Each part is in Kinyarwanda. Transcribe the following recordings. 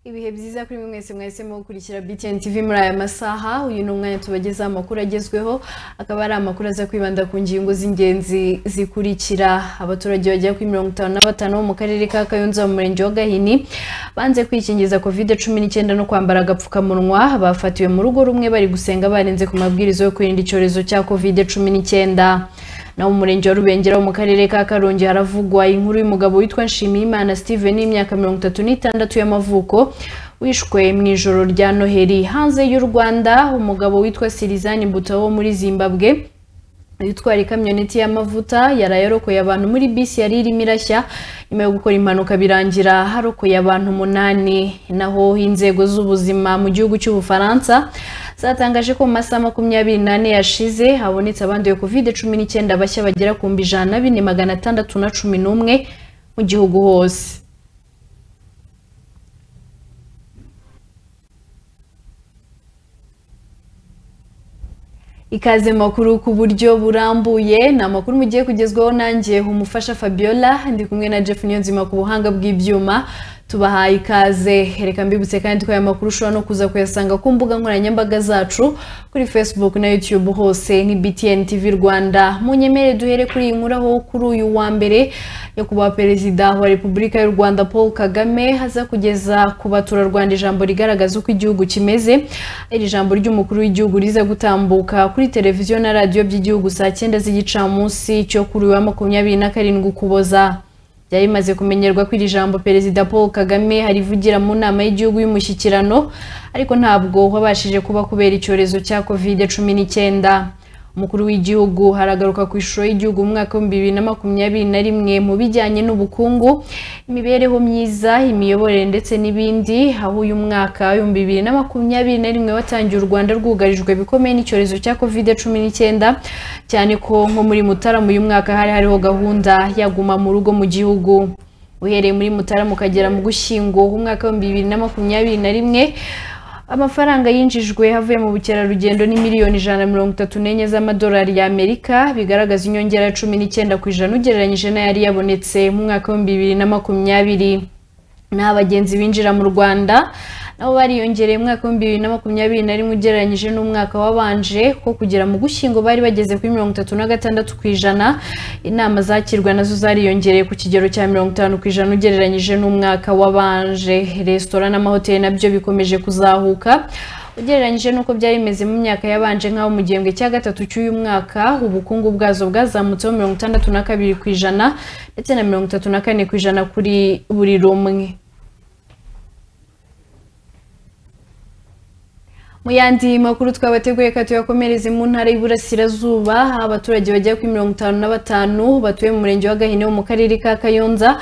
ibihe byiza kuri mwe mwese mwahisemo gukurikira BTN TV muri aya masaha uyu ni umwanya tubagezaho amakuru agezweho akaba ari amakuru aza kwibanda ku ngingo z'ingenzi zikurikira abaturage bagera kuri mirongo itanu na batanu bo mu karere ka kayonza mu murenge wa gahini banze kwikingiza kovide cumi n'icyenda no kwambara agapfukamunwa bafatiwe mu rugo rumwe bari gusenga barenze ku mabwiriza yo kwirinda icyorezo cya kovide cumi n'icyenda naho mu murenge wa rubengera wo mu karere ka karongi haravugwa inkuru y'umugabo witwa nshimiyimana steven y'imyaka mirongo itatu n'itandatu y'amavuko wishwe mu ijoro rya noheli hanze y'u rwanda umugabo witwa sirizani mbuta wo muri zimbabwe yitwara ikamyoneti y'amavuta yaraye arokoye abantu muri bisi yari irimo irashya nyuma yo gukora impanuka birangira harokoye abantu umunani naho inzego z'ubuzima mu gihugu cy'ubufaransa zatangaje ko mu masaha makumyabiri n'ane yashize habonetse abanduye covid cumi n'icyenda bashya bagera ku mbi ijana na bine magana atandatu na cumi n'umwe mu gihugu hose ikaze makuru ku buryo burambuye ni amakuru mugiye kugezwaho nanjye umufasha fabiola ndi kumwe na jeff niyonzima ku buhanga bw'ibyuma tubahaye ikaze reka mbibutse kandi ko aya makuru ushobora no kuza kuyasanga ku mbuga nkoranyambaga zacu kuri facebook na youtube hose ni btn tv rwanda munyemere duhere kuri iyi nkuru aho kuri uyu wa mbere nyakubahwa perezida wa repubulika y'u rwanda paul kagame aza kugeza ku baturarwanda ijambo rigaragaza uko igihugu kimeze iri jambo ry'umukuru w'igihugu riza gutambuka kuri televiziyo na radiyo by'igihugu saa cyenda z'igicamunsi cyo kuri uyu wa makumyabiri na karindwi ukuboza byari bimaze kumenyerwa ko iri jambo perezida paul kagame harivugira mu nama y'igihugu y'umushyikirano ariko ntabwo wabashije kuba kubera icyorezo cya kovide cumi n'icyenda umukuru w'igihugu haragaruka ku ishusho y'igihugu mu mwaka w'ibihumbi bibiri na makumyabiri na rimwe mu bijyanye n'ubukungu imibereho myiza imiyoborere ndetse n'ibindi aho uyu mwaka w'ibihumbi bibiri na makumyabiri na rimwe watangiye u rwanda rwugarijwe bikomeye n'icyorezo cya kovide cumi n'icyenda cyane ko nko muri mutarama uyu mwaka hari hariho gahunda yaguma mu rugo mu gihugu uhereye muri mutarama ukagera mu gushyingo umwaka w'ibihumbi bibiri na makumyabiri na rimwe amafaranga yinjijwe avuye mu bukerarugendo ni miliyoni ijana na mirongo itatu n'enye z'amadolari y'amerika bigaragaza inyongera ya cumi n'icyenda ku ijana ugereranyije n'ayari yabonetse mu mwaka w'ibihumbi bibiri na makumyabiri n'aho abagenzi binjira mu rwanda nabo bariyongereye mu mwaka w'ibihumbi bibiri na makumyabiri na rimwe ugereranyije n'umwaka wabanje ko kugera mu gushyingo bari bageze kuri mirongo itatu na gatandatu ku ijana inama zakirwa nazo zariyongereye ku kigero cya mirongo itanu ku ijana ugereranyije n'umwaka wabanje resitora n'amahoteli nabyo bikomeje kuzahuka ugereranyije n'uko byari bimeze mu myaka yabanje nk'aho mu gihembwe cya gatatu cy'uyu mwaka ubukungu bwazo bwazamutseho mirongo itandatu na kabiri ku ijana ndetse na mirongo itatu na kane ku ijana kuri buri rumwe mu yandi makuru twabateguye ka tuyakomereze mu ntara y'iburasirazuba aho abaturage bagera kuri mirongo itanu na batanu batuye mu murenge wa gahini wo mu karere ka kayonza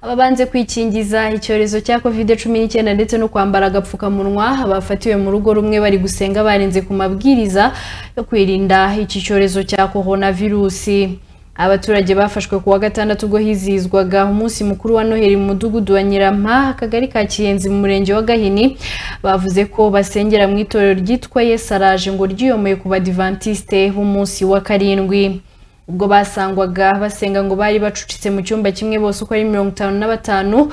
ababanze kwikingiza icyorezo cya covid cumi n'icyenda ndetse no kwambara agapfukamunwa bafatiwe mu rugo rumwe bari gusenga barenze ku mabwiriza yo kwirinda iki cyorezo cya korona virusi abaturage bafashwe ku wa gatandatu ubwo hizihizwaga umunsi mukuru wa noheli mu mudugudu wa nyirampa akagari ka kiyenzi mu murenge wa gahini bavuze ko basengera mu itorero ryitwa yesaraje ngo ryiyomeye ku badivantiste b'umunsi wa karindwi ubwo basangwaga basenga ngo bari bacucitse mu cyumba kimwe bose uko ari mirongo itanu na batanu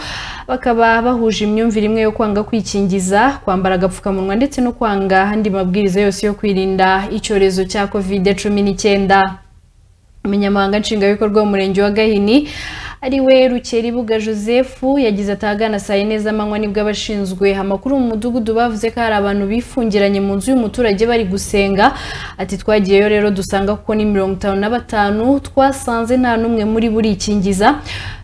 bakaba bahuje imyumvire imwe yo kwanga kwikingiza kwambara agapfukamunwa ndetse no kwanga andi mabwiriza yose yo kwirinda icyorezo cya covid cumi n'icyenda umunyamabanga nshingwabikorwa w'umurenge wa gahini ari we rukeribuga joseph yagize atagana saa yine z'amanywa nibwo abashinzwe amakuru mu mudugudu bavuze ko hari abantu bifungiranye mu nzu y'umuturage bari gusenga ati twagiyeyo rero dusanga kuko ni mirongo itanu na batanu twasanze nta n'umwe muri burikingiza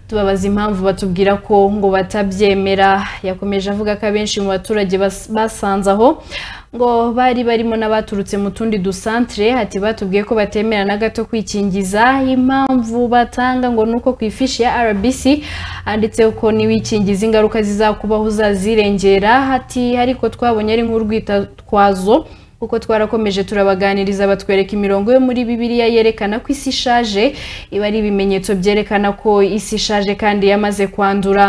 tubabaza impamvu batubwira ko ngo batabyemera yakomeje avuga ko abenshi mu baturage basanze aho ngo bari barimo n'abaturutse mu tundi dusantere ati batubwiye ko batemera na gato kwikingiza impamvu batanga ngo ni uko ku ifishi ya rbc handitseho ko n'iwikingiza ingaruka zizakubaho uzazirengera ati ariko twabonye ari nk'urwitwazo kuko twarakomeje turabaganiriza batwereka imirongo yo muri bibiliya yerekana ko isi ishaje iba ari ibimenyetso byerekana ko isi ishaje kandi yamaze kwandura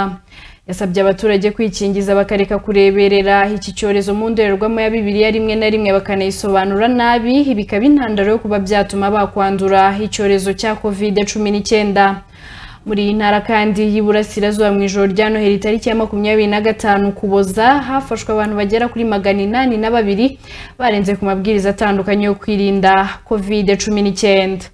yasabye abaturage kwikingiza bakareka kureberera iki cyorezo mu ndorerwamo ya bibiliya rimwe na rimwe bakanayisobanura nabi bikaba intandaro yo kuba byatuma bakwandura icyorezo cya covid cumi n'icyenda muri iyi ntara kandi y'iburasirazuba mu ijoro rya noheli itariki ya makumyabiri na gatanu kuboza hafashwe abantu bagera kuri magana inani na babiri barenze ku mabwiriza atandukanye yo kwirinda kovide cumi n'icyenda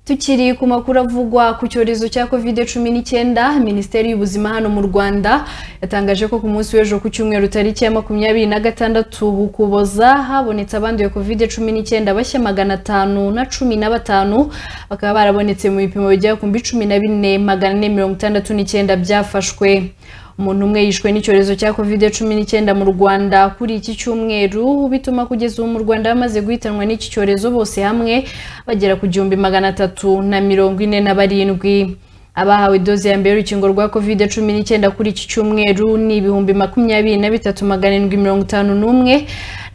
tukiri ku makuru avugwa ku cyorezo cya covid cumi n'icyenda minisiteri y'ubuzima hano mu rwanda yatangaje ko ku munsi w'ejo ku cyumweru tariki ya makumyabiri na gatandatu ukuboza habonetse abanduye covid cumi n'icyenda bashya magana atanu na cumi na batanu bakaba barabonetse mu bipimo bigera ku mbi cumi na bine magana ane mirongo itandatu n'icyenda byafashwe umuntu umwe yishwe n'icyorezo cya covid cumi n'icyenda mu rwanda kuri iki cyumweru bituma kugeza ubu mu rwanda bamaze guhitanwa n'iki cyorezo bose hamwe bagera ku gihumbi magana atatu na mirongo ine na barindwi abahawe doze ya mbere y'urukingo rwa covid cumi n'icyenda kuri iki cyumweru ni ibihumbi makumyabiri na bitatu magana arindwi mirongo itanu n'umwe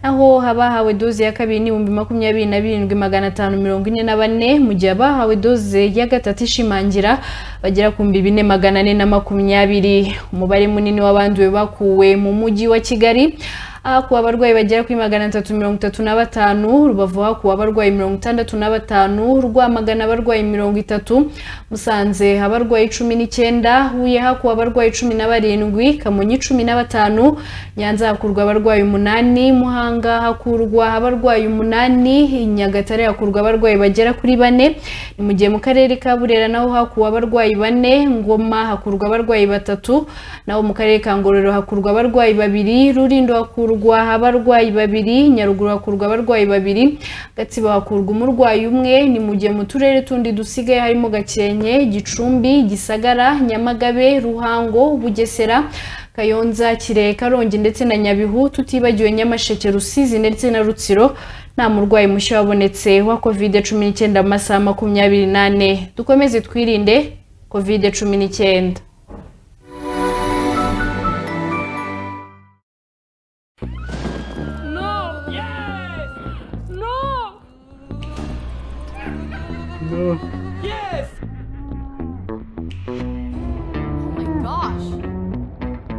naho abahawe doze ya kabiri n'ibihumbi makumyabiri na birindwi magana atanu mirongo ine na bane mu gihe abahawe doze ya gatatu ishimangira bagera ku mbi bine magana ane na makumyabiri umubare munini w'abanduwe bakuwe mu mujyi wa kigali hakuwe abarwayi bagera kuri magana atatu mirongo itatu na batanu rubavu hakuwe abarwayi mirongo itandatu na batanu rwamagana abarwayi mirongo itatu musanze abarwayi cumi n'icyenda huye hakuwe abarwayi cumi na barindwi kamonyi cumi na batanu nyanza hakurwa abarwayi umunani muhanga hakurwa abarwayi umunani nyagatare hakurwa abarwayi bagera kuri bane ni mu gihe mu karere ka burera naho hakuwe abarwayi bane ngoma hakurwa abarwayi batatu naho mu karere ka ngororero hakurwa abarwayi babiri rurindo hakurwa hakurwa abarwayi babiri nyaruguru hakurwa abarwayi babiri gatsibo hakurwa umurwayi umwe ni mu gihe mu turere tundi dusigaye harimo gakenke gicumbi gisagara nyamagabe ruhango bugesera kayonza kirehe karongi ndetse na nyabihu tutibagiwe nyamasheke rusizi ndetse na rutsiro nta murwayi mushya wabonetse wa covid cumi n'icyenda mu masaha makumyabiri n'ane dukomeze twirinde covid cumi n'icyenda Yes! Oh my gosh!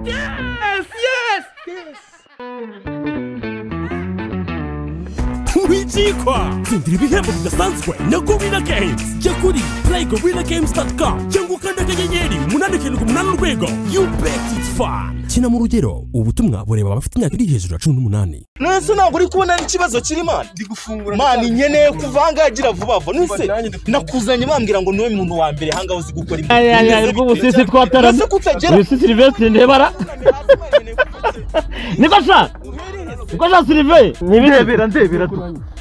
Yes! Yes! Yes! wikikwa tsindira ibihembo bidasanzwe na gorilla games jya kuri playgorillagamescom cyangwa ukanda akanyenyeri umunani karindwi umunani urwego you bet it's fun kina mu rugero ubutumwa bureba abafite imyaka iri hejuru ya cumi n'umunani nese ntabwo uri kubona n'ikibazo kiri mani ndi gufungura mani nkeneye kuvangagira vuba vuba Kuva nese nanjye ndakuvanga. nakuzanye bambwira ngo niwe muntu wa mbere ahangaho uzi gukora Ay, ay, ay, imirimo rw'ubusisi twatarana nese ko utagera uyu si silivesitiri ndebara niko sha niko sha siliveye nibirebera ndebera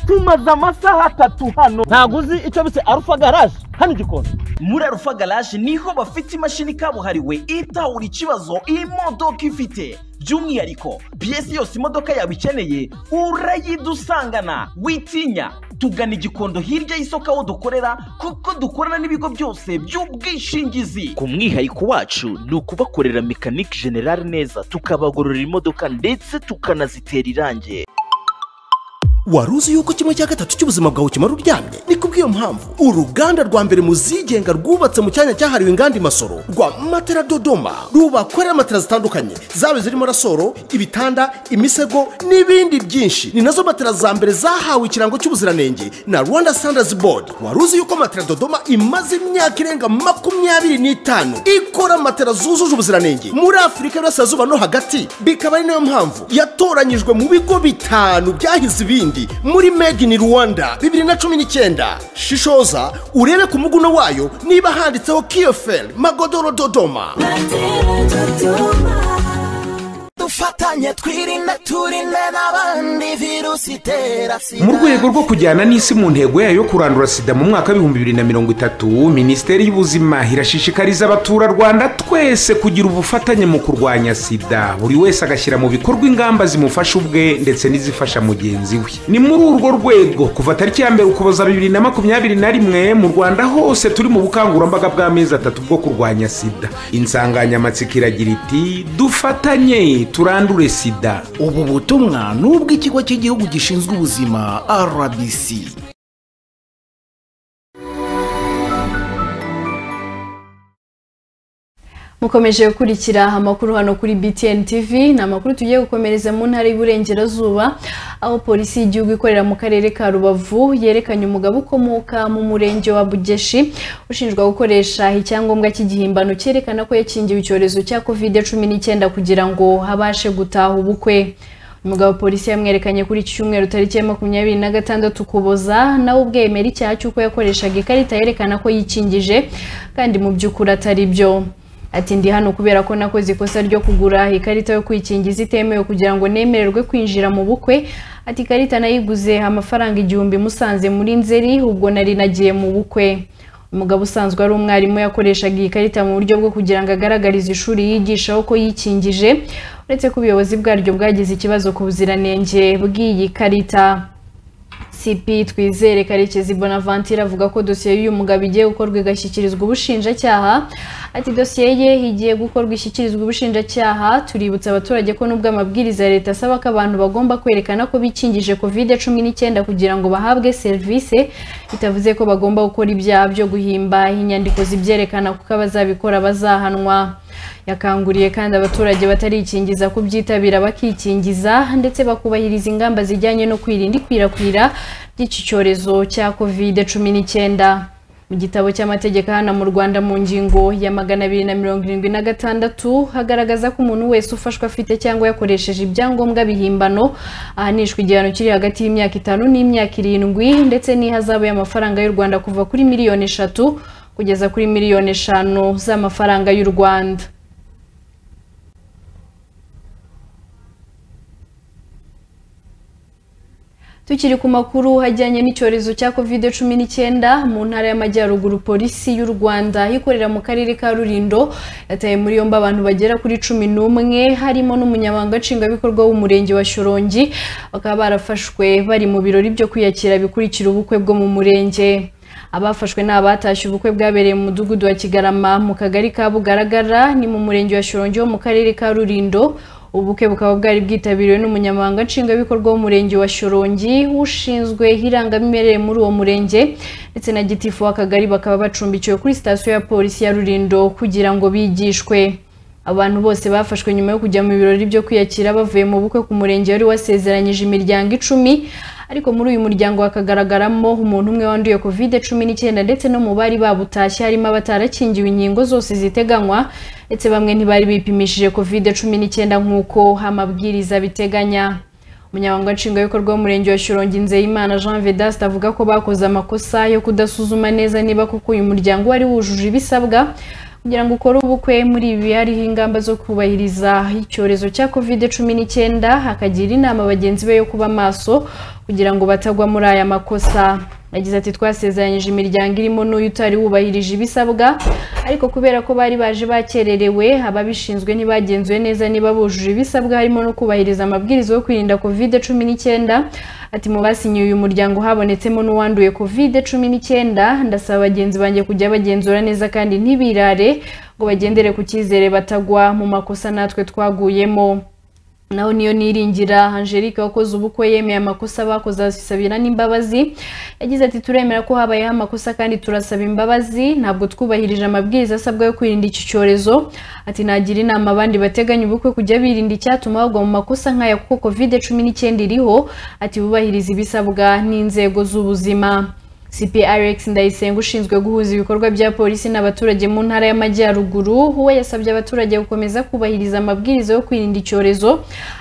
tumaze amasaha atatu hano ntabwo uzi icyo bise arufa garaje hano igikona muri arufa garaje niho bafite imashini kabuhariwe itawura ikibazo imodoka ifite by'umwihariko piyesi yose imodoka yawe ikeneye urayidusangana witinya tugana igikondo hirya y'isoko aho dukorera kuko dukorana n'ibigo byose by'ubwishingizi ku mwihariko wacu ni ukubakorera mekanike generale neza tukabagororera imodoka ndetse tukanazitera irangi wari uzi yuko kimwe cya gatatu cy'ubuzima bwawe kimara uryamye ni kubw'iyo mpamvu uruganda rwa mbere mu zigenga rwubatse mu cyanya cyahariwe inganda i masoro rwa matera dodoma rubakorera matera zitandukanye zaba zirimo rasoro ibitanda imisego n'ibindi byinshi ni nazo matera za mbere zahawe ikirango cy'ubuziranenge na rwanda standards board wari uzi yuko matera dodoma imaze imyaka irenga makumyabiri n'itanu ikora matera zujuje ubuziranenge muri afurika y'uburasirazuba no hagati bikaba ari nayo mpamvu yatoranyijwe mu bigo bitanu byahize ibindi muri made in rwanda bibiri na cumi n'icyenda shishoza urebe ku muguno wayo niba handitseho kiyoferi magodoro dodoma dufatanye twirinde turinde n'abandi virusi itera sida mu rwego rwo kujyana n'isi mu ntego yayo yo kurandura sida mu mwaka w'ibihumbi bibiri na mirongo itatu minisiteri y'ubuzima irashishikariza abaturarwanda twese kugira ubufatanye mu kurwanya sida buri wese agashyira mu bikorwa ingamba zimufasha ubwe ndetse n'izifasha mugenzi we ni muri urwo rwego kuva tariki ya mbere ukuboza bibiri na makumyabiri na rimwe mu rwanda hose turi mu bukangurambaga bw'amezi atatu bwo kurwanya sida insanganyamatsiko iragira iti dufatanye turandure sida ubu butumwa ni ubw'ikigo cy'igihugu gishinzwe ubuzima rbc mukomeje gukurikira amakuru hano kuri BTN TV ni amakuru tugiye gukomereza mu ntara y'Iburengerazuba aho polisi y'igihugu ikorera mu karere ka Rubavu yerekanye umugabo ukomoka mu murenge wa Bugeshi ushinjwa gukoresha icyangombwa cy'igihimbano cyerekana ko yakingiwe icyorezo cya covid cumi n'icyenda kugira ngo habashe gutaha ubukwe umugabo polisi yamwerekanye kuri iki cyumweru tariki ya makumyabiri na gatandatu ukuboza nawe ubwe yemera icyaha cy'uko yakoreshaga ikarita yerekana ko yikingije kandi mu by'ukuri atari byo ati ndi hano kubera ko nakoze ikosa ryo kugura ikarita yo kwikingiza itemewe kugira ngo nemererwe kwinjira mu bukwe ati ikarita nayiguze amafaranga igihumbi musanze muri nzeri ubwo nari nagiye mu bukwe umugabo usanzwe ari umwarimu yakoreshaga iyi karita mu buryo bwo kugira ngo agaragarize ishuri yigishaho ko yikingije uretse ko ubuyobozi bwaryo bwagize ikibazo ku buziranenge bw'iyi karita cp twizere karekezi bonaventure avuga ko dosiye y'uyu mugabo igiye gukorwa igashyikirizwa ubushinjacyaha ati dosiye ye igiye gukorwa ishyikirizwa ubushinjacyaha tuributsa abaturage ko nubwo amabwiriza ya leta asaba ko abantu bagomba kwerekana ko bikingije kovide cumi n'icyenda kugira ngo bahabwe serivisi bitavuze ko bagomba gukora ibyaha byo guhimba inyandiko zibyerekana kuko abazabikora bazahanwa yakanguriye kandi abaturage batarikingiza kubyitabira bakikingiza ndetse bakubahiriza ingamba zijyanye no kwirinda ikwirakwira ry'iki cyorezo cya kovide cumi n'icyenda mu gitabo cy'amategeko hano mu rwanda mu ngingo ya magana abiri na mirongo irindwi na gatandatu hagaragaza ko umuntu wese ufashwe afite cyangwa yakoresheje ibyangombwa bihimbano ahanishwa igihano kiri hagati y'imyaka itanu n'imyaka irindwi ndetse n'ihazabu y'amafaranga y'u rwanda kuva kuri miliyoni eshatu kugeza kuri miliyoni eshanu z'amafaranga y'u rwanda tukiri ku makuru ajyanye n'icyorezo cya covid cumi n'icyenda mu ntara y'amajyaruguru polisi y'u rwanda ikorera mu karere ka rurindo yataye muri yombi abantu bagera kuri cumi n'umwe harimo n'umunyamabanga nshingwabikorwa w'umurenge wa shorongi bakaba barafashwe bari mu birori byo kwiyakira bikurikira ubukwe bwo mu murenge abafashwe ni abatashye ubukwe bwabereye mu mudugudu wa kigarama mu kagari ka bugaragara ni mu murenge wa shorongi wo mu karere ka rurindo ubukwe bukaba bwari bwitabiriwe n'umunyamabanga nshingwabikorwa w'umurenge wa shorongi ushinzwe irangamimerere muri uwo murenge ndetse na gitifu w'akagari bakaba bacumbikiwe kuri sitasiyo ya polisi ya rurindo kugira ngo bigishwe abantu bose bafashwe nyuma yo kujya mu birori byo kwiyakira bavuye mu bukwe ku murenge wari wasezeranyije imiryango icumi ariko muri uyu muryango hakagaragaramo umuntu umwe wanduye covid cumi n'icyenda ndetse no mu bari babutashye harimo abatarakingiwe inkingo zose ziteganywa ndetse bamwe ntibari bipimishije covid cumi n'icyenda nk'uko amabwiriza biteganya umunyamabanga nshingwabikorwa w'umurenge wa Shyorongi Nzeyimana Jean Vedaste avuga ko bakoze amakosa yo kudasuzuma neza niba koko uyu muryango wari wujuje ibisabwa kugira ngo ukore ubukwe muri ibi hariho ingamba zo kubahiriza icyorezo cya covid cumi n'icyenda hakagira inama bagenzi be yo kuba maso kugira ngo batagwa muri aya makosa yagize ati twasezeranyije imiryango irimo n'uyu utari wubahirije ibisabwa ariko kubera ko bari baje bakererewe ababishinzwe ntibagenzuwe neza niba bujuje ibisabwa harimo no kubahiriza amabwiriza yo kwirinda covid cumi n'icyenda ati mu basinyiye uyu muryango habonetsemo n'uwanduye covid cumi n'icyenda ndasaba bagenzi banjye kujya bagenzura neza kandi ntibirare ngo bagendere ku cyizere batagwa mu makosa natwe twaguyemo naho niyo niringira angelique wakoze ubukwe yemeye amakosa bakoze asabira n'imbabazi yagize ati turemera ko habayeho amakosa kandi turasaba imbabazi ntabwo twubahirije amabwiriza asabwa yo kwirinda iki cyorezo ati nagira inama abandi bateganya ubukwe kujya birinda icyatuma bagwa mu makosa nk'aya kuko covid cumi n'icyenda iriho ati bubahirize ibisabwa n'inzego z'ubuzima CPRX Ndayisenga ushinzwe guhuza ibikorwa bya polisi n'abaturage mu ntara y'amajyaruguru we yasabye abaturage gukomeza kubahiriza amabwiriza yo kwirinda icyorezo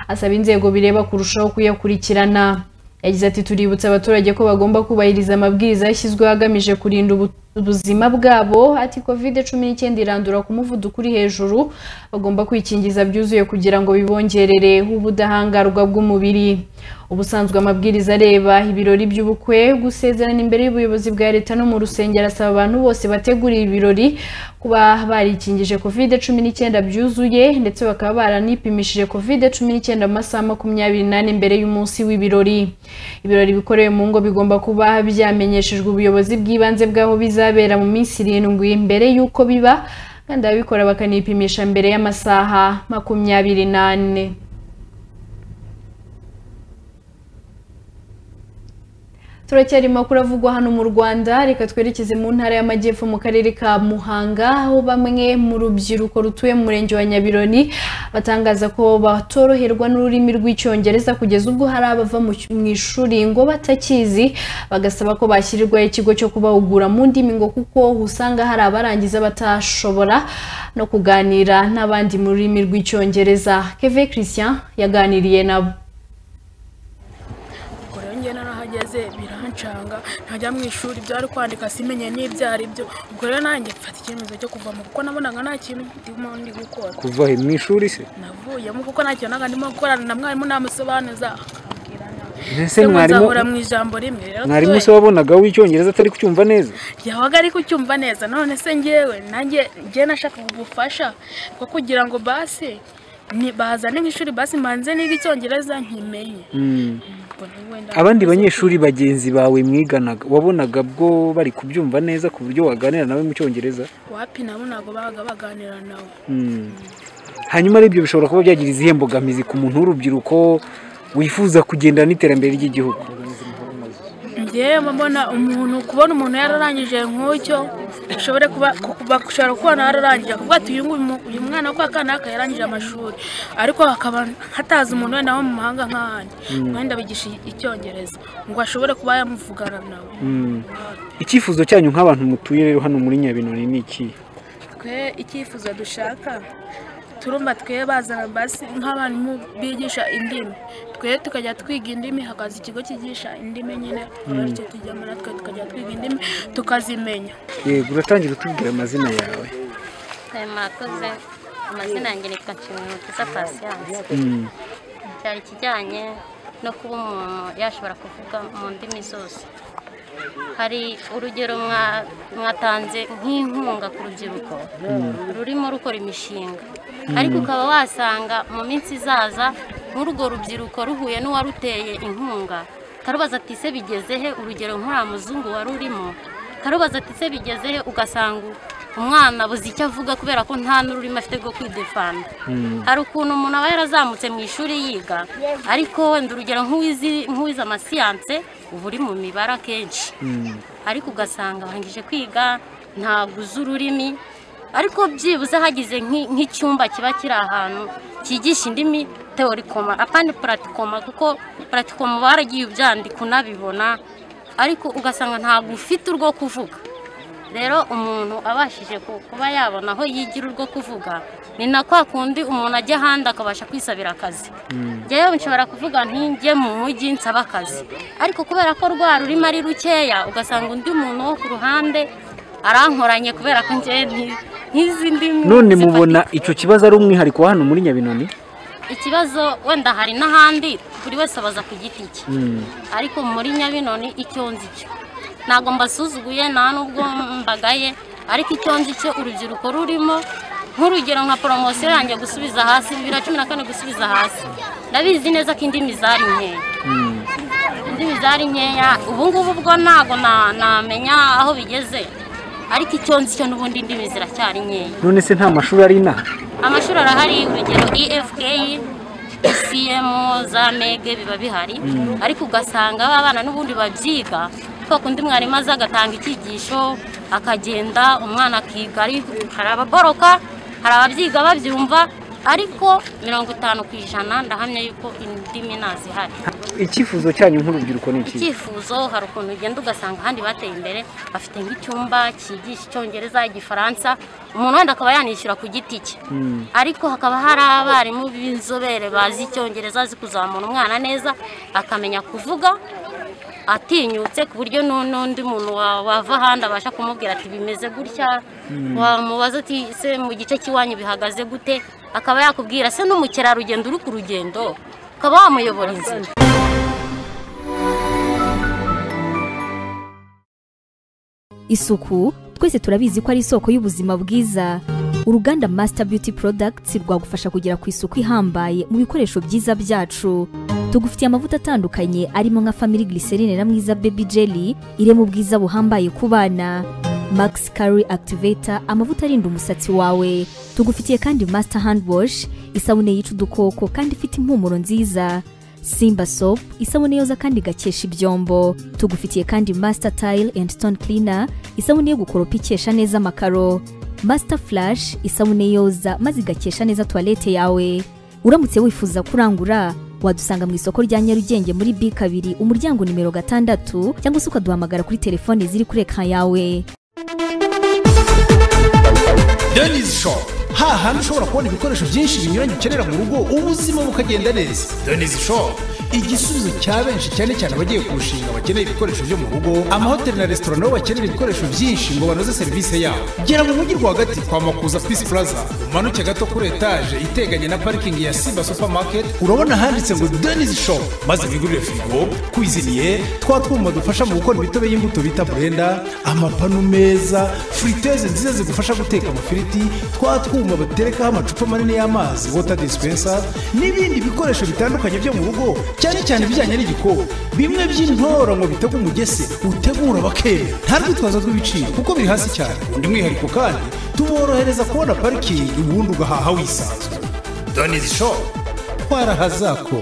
asaba inzego bireba kurushaho kuyakurikirana yagize ati tuributsa abaturage ko bagomba kubahiriza amabwiriza yashyizweho agamije kurinda ubu- ubuzima bwabo ati covid cumi n'icyenda irandura ku muvuduko uri hejuru bagomba kwikingiza byuzuye kugira ngo bibongerere ubudahangarwa bw'umubiri ubusanzwe amabwiriza areba ibirori by'ubukwe gusezerana imbere y'ubuyobozi bwa leta no mu rusengero asaba abantu bose bateguriye ibirori kuba barikingije covid cumi n'icyenda byuzuye ndetse bakaba baranipimishije covid cumi n'icyenda mu masaha makumyabiri n'ane mbere y'umunsi w'ibirori ibirori bikorewe mu ngo bigomba kuba byamenyeshejwe ubuyobozi bw'ibanze bw'aho bizabera mu minsi irindwi mbere y'uko biba kandi ababikora bakanipimisha mbere y'amasaha makumyabiri n'ane turacyarimo kuravugwa hano mu rwanda reka twerekeze mu ntara y'amajyepfo mu karere ka muhanga aho bamwe mu rubyiruko rutuye mu murenge wa nyabironi batangaza ko batoroherwa n'ururimi rw'icyongereza kugeza ubwo hari abava mu cy- mu ishuri ngo batakizi bagasaba ko bashyirirwaho ikigo cyo kubahugura mu ndimi ngo kuko usanga hari abarangiza batashobora no kuganira n'abandi mu rurimi rw'icyongereza keve christian yaganiriye nabo kure njye narahageze birancanga ntajya mu ishuri byari kwandika simenye n'ibyo ari byo ubwo rero nanjye mfata icyemezo cyo kuvamo kuko nabonaga nta kintu ndimo ndi gukora kuva he mu ishuri se navuyemo kuko nta kintu naga ndimo gukorana na mwarimu namusobanuza akambwira nawe se mbese ngo mwarimu nzahora mu ijambo rimwe rero mwarimu twe- se wabonaga w'icyongereza atari kucyumva neza yabaga ari kucyumva neza none se ngewe nanjye ngewe nashakaga ubufasha bwo kugira ngo basi ni- bazane nk'ishuri basi mbanze niga icyongereza nkimenye Mm. Ubwo ni we nda- abandi banyeshuri bagenzi bawe mwiganaga wabonaga bwo bari kubyumva neza ku buryo waganira nawe mu cyongereza wapi nabo ntabwo babaga baganira nawe Mm. hanyuma rero ibyo bishobora kuba byagira izihe mbogamizi ku muntu w'urubyiruko wifuza kugendana n'iterambere ry'igihugu njyewe mbona umuntu kubona umuntu yararangije nk'ucyo ushobore kuba ku- bashobora kubona yararangije kuvuga ati uyu nguyu mu- uyu mwana w'aka kanaka yarangije amashuri ariko hakaba hatazi umuntu wenda wo mu mahanga nk'ahandi wenda bigisha icyongereza ngo ashobore kuba yamuvugana nawe Mm. icyifuzo cyanyu nk'abantu mutuye rero hano muri nyabinoni ni ikihe twe icyifuzo dushaka turumva twe bazana basi nk'abantu bigisha indimi twe tukajya twiga indimi hakaza ikigo cyigisha indimi nyine bityo tujyamo natwe tukajya twiga indimi tukazimenya yego uratangira utubwira amazina yawe Eh, mwakoze amazina yanjye nitwa nshimiyumutisa pasiyanse Mm. cyari ikijyanye no kuba umuntu yashobora kuvuga mu ndimi zose hari urugero mwa- mwatanze nk'inkunga ku rubyiruko rurimo rukora imishinga ariko ukaba wasanga mu minsi izaza nk'urwo rubyiruko ruhuye n'uwaruteye inkunga karubaza ati se bigeze he urugero nk'uriya muzungu wari urimo karubaza ati se bigeze he ugasanga umwana abuze icyo avuga kubera ko nta n'ururimi afite rwo kwidefana hari ukuntu umuntu aba yarazamutse mu ishuri yiga ariko wenda urugero nk'uwizi- nk'uwize amasiyanse uba uri mu mibare akenshi ariko ugasanga arangije kwiga ntabwo uzi ururimi ariko byibuze hagize nk'i- nk'icyumba kiba kiri ahantu cyigisha indimi teorikoma apandi puratikoma kuko puratikoma baragiye ubyandika unabibona ariko ugasanga ntabwo ufite urwo kuvuga rero umuntu abashije ku- kuba yabona aho yigira urwo kuvuga ni na kwa kundi umuntu ajya ahandi akabasha kwisabira akazi njyewe nshobora kuvuga nti njye mu mujyi nsaba akazi ariko kubera ko rwa rurimo ari rukeya ugasanga undi muntu wo ku ruhande arankoranye kubera ko njyewe nti- ntizi ndimi none zifatika. mubona icyo kibazo ari umwihariko wa hano muri nyabinoni ikibazo wenda hari n'ahandi buri wese abaza ku giti cye Mm. ariko muri nyabinoni icyo nzi cyo ntabwo mbasuzuguye nta nubwo mbagaye ariko icyo nzi cyo urubyiruko rurimo nk'urugero nka poromosiyo yanjye gusubiza hasi bibiri na cumi na kane gusubiza hasi ndabizi neza ko indimi zari nkeya indimi zari nkeya ubu ngubu bwo ntabwo na- namenya aho bigeze ariko icyo nzi cyo n'ubundi indimi ziracyari nkeya none se nta mashuri ari inaha amashuri arahari urugero efk cm za mege biba bihari ariko ugasanga aba bana n'ubundi babyiga kwa kundi mwarimu aza agatanga icyigisho akagenda umwana akiga ari- hari ababoroka hari ababyiga babyumva ariko mirongo itanu ku ijana ndahamya yuko indimi ntazihari icyifuzo cyanyu nk'urubyiruko ni iki icyifuzo hari ukuntu ugenda ugasanga ahandi bateye imbere bafite nk'icyumba cyigisha icyongereza igifaransa umuntu wenda akaba yanishyura ku giti cye ariko hakaba hari abarimu b'inzobere bazi icyongereza bazi kuzamura umwana neza akamenya kuvuga atinyutse ku buryo nu- n'undi muntu wa- wava ahandi abasha kumubwira ati bimeze gutya wamubaza ati se mu gice cy'iwanyu bihagaze gute akaba yakubwira se n'umukerarugendo uri ku rugendo ukaba wamuyobora inzira isuku twese turabizi ko ari isoko y'ubuzima bwiza uruganda masita beauty products rwagufasha kugera ku isuku ihambaye mu bikoresho byiza byacu tugufitiye amavuta atandukanye arimo nka family glycerine na mwiza baby jelly irema ubwiza buhambaye ku bana max curry activator amavuta arinda umusatsi wawe tugufitiye kandi master hand wash isabune yica udukoko kandi ifite impumuro nziza simba sopu isabune yoza kandi igakesha ibyombo tugufitiye kandi masita tayile endi sitone kirina isabune yo gukoropa ikesha neza amakaro masita furashi isabune yoza maze igakesha neza tuwarete yawe uramutse wifuza kurangura wadusanga mu isoko rya nyarugenge muri b kabiri umuryango nimero gatandatu cyangwa se ukaduhamagara kuri telefone ziri kuri ekara yawe denizi shopu hahandi ushobora kubona ibikoresho byinshi binyuranye ukenera mu rugo ubuzima bukagenda neza denizi shopu igisubizo cya benshi cyane cyane abagiye kurushinga bakeneye ibikoresho byo mu rugo amahoteli na resitora nabo bakenera ibikoresho byinshi ngo banoze serivisi yabo gera mu mujyi rwagati kwa makuza pisi puraza umanuke gato kuri etaje iteganye na parikingi ya simba supamaketi urabona handitse ngo denizi shopu maze wigurire firigo kwiziniye twa twuma dufasha mu gukora imitobe y'imbuto bita burenda amapanu meza furiteze nziza zigufasha guteka amafiriti twa twuma baterekaho amacupa manini y'amazi wota disipensa n'ibindi bikoresho bitandukanye byo mu rugo cyane cyane ibijyanye n'igikoni bimwe by'intoro ngo bitege umugese utegura bakera nta rwitwazo rw'ibiciro kuko biri hasi cyane undi mwihariko kandi tuborohereza kubona parikingi ubundi ugahaha wisanzwe donizi shopu twarahazako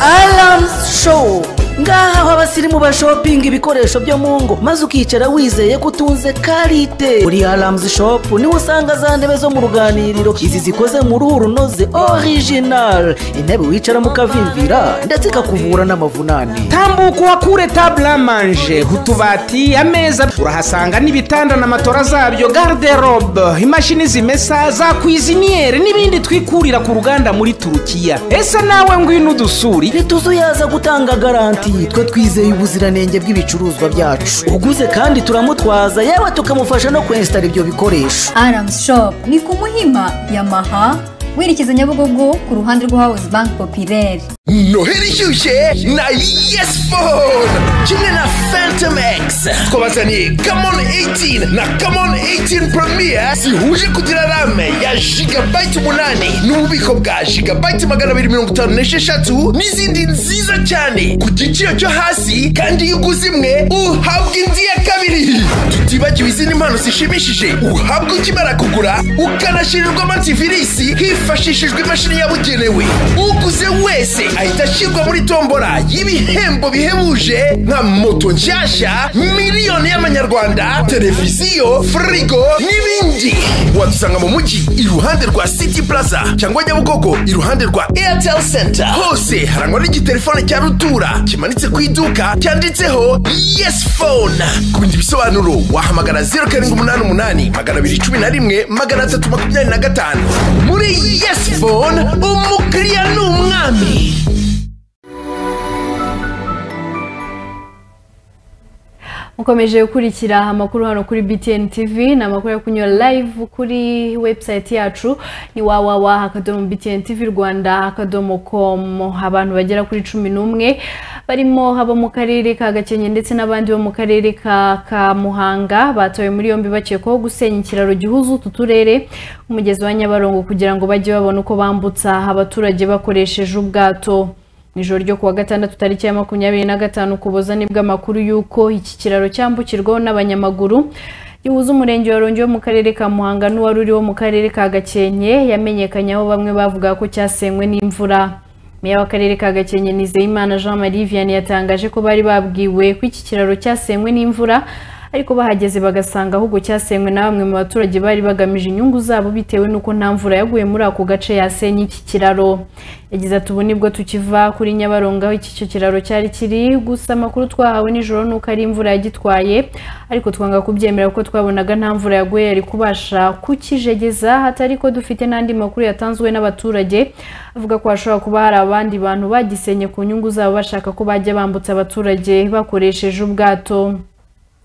aramuzi showu ngaha aho abasirimu bashopinga ibikoresho byo mu ngo maze ukicara wizeye ko utunze karite uri aramuzi shopu niho usanga za ntebe zo mu ruganiriro izi zikoze mu ruhu runoze orijinari intebe wicaramo ukavimvira ndetse ikakuvura n'amavunane tambuka uhakure taburamanje utubati ameza urahasanga n'ibitanda na matora zabyo garderobe imashini zimesa za kwiziniyeri n'ibindi twikurira ku ruganda muri turukiya ese nawe ngwino udusuri ntituzu yaza gutanga garanti twe twizeye ubuziranenge bw'ibicuruzwa byacu uguze kandi turamutwaza yewe tukamufasha no kwensitara ibyo bikoresho aramuzi shopu ni ku muhima yamaha werekeza nyabugogo ku ruhande rw'ahawuzi banki popireri noheli ishyushye na yesi fone kimwe na phantom x twabazaniye kamoni 18 na kamoni 18 premier zihuje kugira rame ya jigabayiti umunani n'ububiko bwa jigabayiti magana abiri mirongo itanu n'esheshatu n'izindi nziza cyane ku giciro cyo hasi kandi iyo uguze imwe uhabwa indi ya kabiri tutibagiwe izindi mpano zishimishije uhabwa ukimara kugura ukanashirirwa amativisi hifashishijwe imashini yabugenewe uguze wese ahita ashyirwa muri tombora y'ibihembo bihebuje nka moto nshyashya miliyoni y'amanyarwanda televiziyo firigo n'ibindi wadusanga mu mujyi iruhande rwa city plaza cyangwa nyabugogo iruhande rwa airtel center hose harangwa n'igitelefone cya rutura kimanitse ku iduka cyanditseho yes phone ku bindi bisobanuro wahamagara zeru karindwi umunani umunani magana abiri cumi na rimwe magana atatu makumyabiri na gatanu muri yes phone umukiriya ni umwami mukomeje gukurikira amakuru hano kuri btn tv ni amakuru yo kunyura live kuri webusayiti yacu ni wawawa akadomo btn tv rwanda akadomo komu abantu bagera kuri cumi n'umwe barimo abo mu karere ka gakenke ndetse n'abandi bo mu karere ka ka muhanga batowe muri yombi bakekwaho gusenya ikiraro gihuza utu turere umugezi wa nyabarongo kugira ngo bajye babona uko bambutsa abaturage bakoresheje ubwato ijoro ryo kuwa gatandatu tariki ya makumyabiri na gatanu ku buzani bw'amakuru y'uko iki kiraro cyambukirwaho n'abanyamaguru gihuza umurenge wa Rongi wo mu karere ka muhanga n'uwari uri wo mu karere ka gakenke yamenyekanye aho bamwe bavuga ko cyasenywe n'imvura meya w'akarere ka gakenke nizeyimana jean marie vianney yatangaje ko bari babwiwe ko iki kiraro cyasenywe n'imvura ariko bahageze bagasanga ahubwo cyasenywe na bamwe mu baturage bari bagamije inyungu zabo bitewe n'uko nta mvura yaguye muri ako gace yasenye iki kiraro yagize ati ubu nibwo tukiva kuri nyabarongo aho iki kiraro cyari kiri gusa amakuru twahawe nijoro nuko ari imvura yagitwaye ariko twanga kubyemera kuko twabonaga nta mvura yaguye yari kubasha kukijegeza hatari ko dufite n'andi makuru yatanzwe n'abaturage avuga ko hashobora kuba hari abandi bantu bagisenye ku nyungu zabo bashaka ko bajya bambutsa abaturage bakoresheje ubwato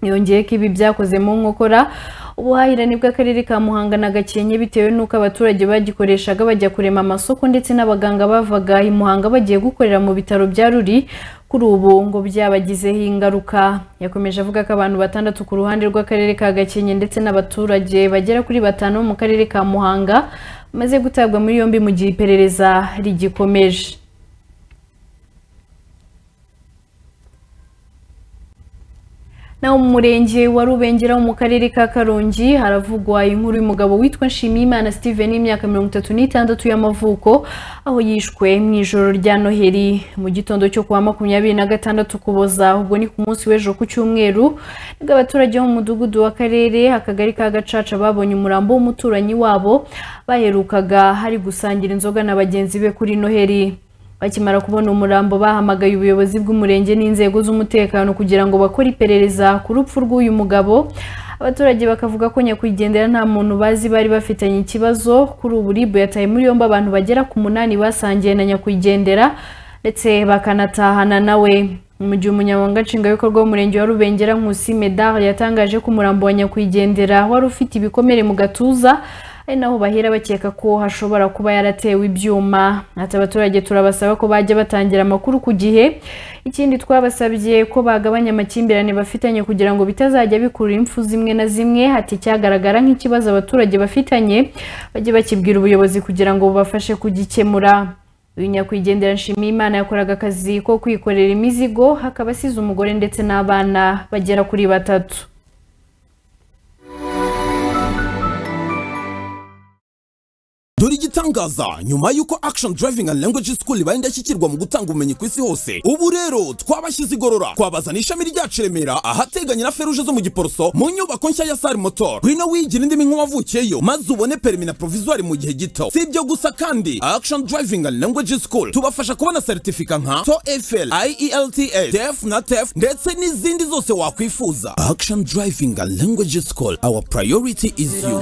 yongeye ko ibi byakoze mu nkokora ubuhahirane bw'akarere ka muhanga na gakenke bitewe n'uko abaturage bagikoreshaga bajya kurema amasoko ndetse n'abaganga bavaga i muhanga bagiye gukorera mu bitaro bya ruri kuri ubu ngo byabagizeho ingaruka yakomeje avuga ko abantu batandatu ku ruhande rw'akarere ka gakenke ndetse n'abaturage bagera kuri batanu mu karere ka muhanga bamaze gutabwa muri yombi mu gihe iperereza rigikomeje naho mu murenge wa rubengera wo mu karere ka karongi haravugwa inkuru y'umugabo witwa nshimiyimana steven y'imyaka mirongo itatu n'itandatu y'amavuko aho yishwe mu ijoro rya noheli mu gitondo cyo kuwa makumyabiri na gatandatu kuboza ubwo ni ku munsi w'ejo ku cyumweru nibwo abaturage bo mu mudugudu w'akarere akagari ka gacaca babonye umurambo w'umuturanyi wabo baherukaga hari gusangira inzoga na bagenzi be kuri noheli bakimara kubona umurambo bahamagaye ubuyobozi bw'umurenge n'inzego z'umutekano kugira ngo bakore iperereza ku rupfu rw'uyu mugabo abaturage bakavuga ko nyakwigendera nta muntu bazi bari bafitanye ikibazo kuri ubu ribu yataye muri yombi abantu bagera ku munani basangiye na nyakwigendera ndetse bakanatahana nawe mu gihe umunyamabanga nshingwabikorwa w'umurenge wa rubengera nkusi medard yatangaje ko umurambo wa nyakwigendera wari ufite ibikomere mu gatuza ari naho bahera bakeka ko hashobora kuba yaratewe ibyuma ati abaturage turabasaba ko bajya batangira amakuru ku gihe ikindi twabasabye ko bagabanya amakimbirane bafitanye kugira ngo bitazajya bikurura impfu zimwe na zimwe hati cyagaragara nk'ikibazo abaturage bafitanye bajye bakibwira ubuyobozi kugira ngo bubafashe kugikemura uyu nyakwigendera nshimiyimana yakoraga akazi ko kwikorera imizigo hakaba asize umugore ndetse n'abana bagera kuri batatu dore igitangaza nyuma y'uko action driving and language school ibaye indashyikirwa mu gutanga ubumenyi ku isi hose ubu rero twabashyize igorora twabazana ishami ryacu remera ahateganye na feruje zo mu giporoso mu nyubako nshya ya sari motor ngwino wigira indimi nk'uwavukiyeyo maze ubone perimi na provisoire mu gihe gito si ibyo gusa kandi action driving and language school tubafasha kubona seritifika nka toefl ielts def na tef ndetse n'izindi zose wakwifuza action driving and language school our priority is you